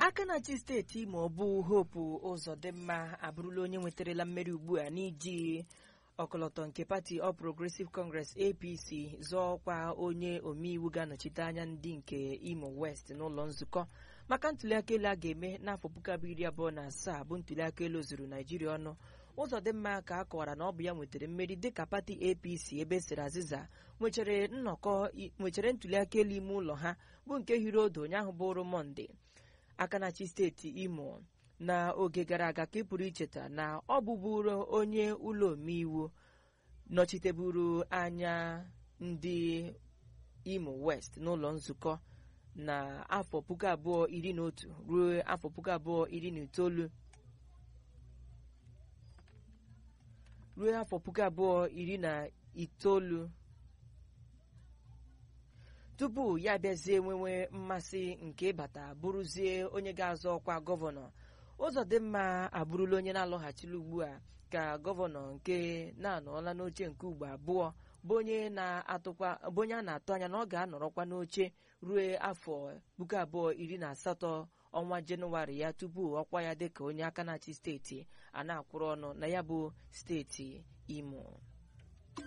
aka na-achị steeti Imo bụ Hope Uzodimma abụrụla onye nwetarala mmeri ugbu a n'iji ọkọlọtọ nke pati All Progressive Congress APC zọọ ọkwa onye omeiwu ga-anọchite anya ndị nke Imo West n'ụlọ nzukọ maka ntuliaka elu a ga-eme n'afọ puku abụọ iri abụọ na asaa bụ ntuliaka elu zuru Naijiria ọnụ Uzodimma ka a kọwara na ọ bụ ya nwetara mmeri dịka pati APC ebe siri azịza nwechere nnọkọ nwechere ntuliaka elu ime ụlọ ha bụ nke hiri odo ụnyaahụ bụrụ Mọnde aka na-achị steeti Imo n'oge gara aga ka ị pụrụ icheta na ọ bụburu onye ụlọ omeiwu nọchiteburu anya ndị Imo West n'ụlọ nzukọ na afọ puku abụọ iri na otu ruo afọ puku abụọ iri na itoolu ruo afọ puku abụọ iri na itoolu tupu ya bịazie nwewe mmasị nke ịbata bụrụzie onye ga-azọ ọkwa gọvanọ Uzodimma abụrụla onye na-alọghachila ugbu a ka gọvanọ nke na-anọla n'oche nke ugbo abụọ bụ onye a na-atụ anya na ọ ga-anọrọkwa n'oche ruo afọ puku abụọ iri na asatọ ọnwa jenụwarị ya tupu ọkwa ya dịka onye aka na-achị steeti a na-akwụrụ ọnụ na ya bụ steeti Imo